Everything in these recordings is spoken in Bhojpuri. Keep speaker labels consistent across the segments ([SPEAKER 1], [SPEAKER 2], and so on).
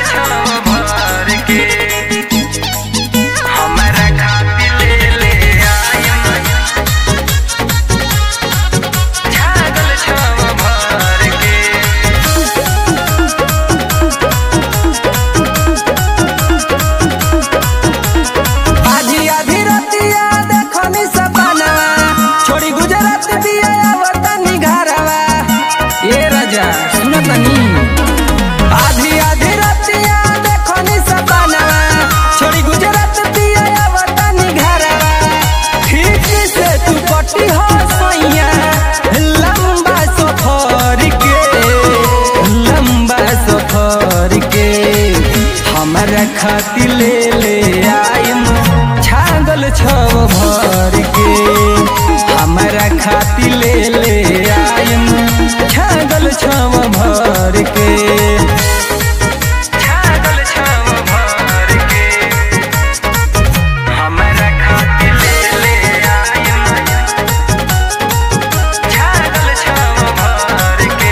[SPEAKER 1] छाव भर के हमरा खातिर ले ले आइम छागल छाव भर के
[SPEAKER 2] आधी आधी रतिया देखनी सपनवा छोड़ी गुजरात दिया वतनी घरवा ए राजा सुन तनी आधी आधी रतिया देखनी सपनवा छोड़ी गुजरात दिया वतनी घरवा ठीक से तू कटी हो सैया लंबा सफर के लंबा सफर के हमरा खातिर ले ले आइम छागल छव भर के हमरा खातिर ले ले आइम छागल छव भर के
[SPEAKER 1] छागल छाव भर के हमरा खातिर ले ले आइम छागल छाव भर के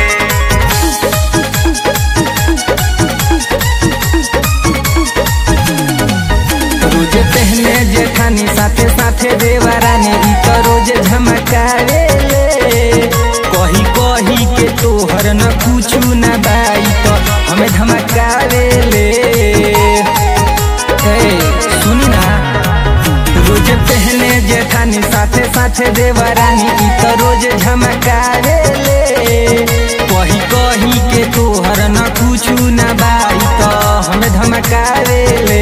[SPEAKER 2] रोज पहने जेठानी साथे साथे देवरानी ई तो रोज झमकावे ले कही कही के तोहर न कुछु न बाई तो हमें धमकावे ले ए, सुनी ना रोज पहने जेठानी साथे साथे देवरानी ई तो रोज झमकावे ले कही कही के तोहर न कुछु न बाई तो हमें धमकावे ले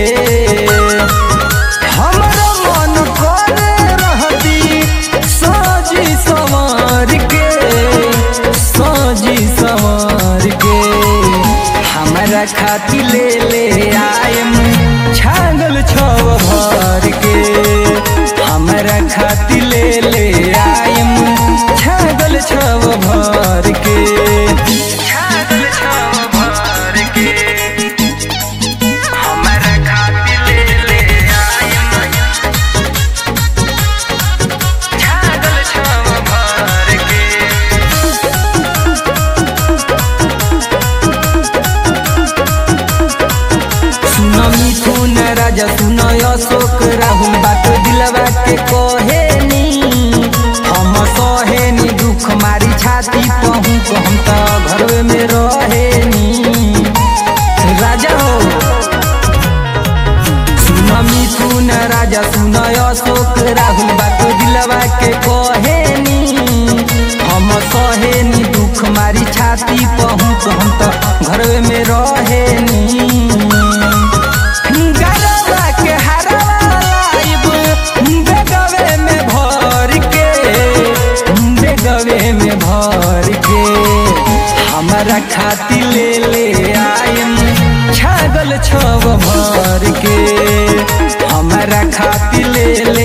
[SPEAKER 2] हमरो मन करे रहती सजी संवर के सजी संवर के हमरा खातिर ले ले आयम छागल छव भर के हमरा खातिर ले ले आयम छागल छव भर के
[SPEAKER 1] छागल छाव भर के हमरा खातिर ले ले आइम छागल छाव भर के
[SPEAKER 2] सुन मिथुन राजा सुन अशोक राहुल बात दिलवा के कहेनी हम सहेनी दुख मारी छाती पहू हम तो घरवे में रहेनी राजा हो सुन मिथुन राजा सुन अशोक राहुल बात दिलवा के कहेनी हम सहेनी दुख मारी छाती पहुँच हम तो घरवे में रहेनी गरबा के हरवा लाइब बेगवे में भर के बेगवे में भर के हमरा खातिर ले ले आइम छागल छव भर के हमरा खातिर ले ले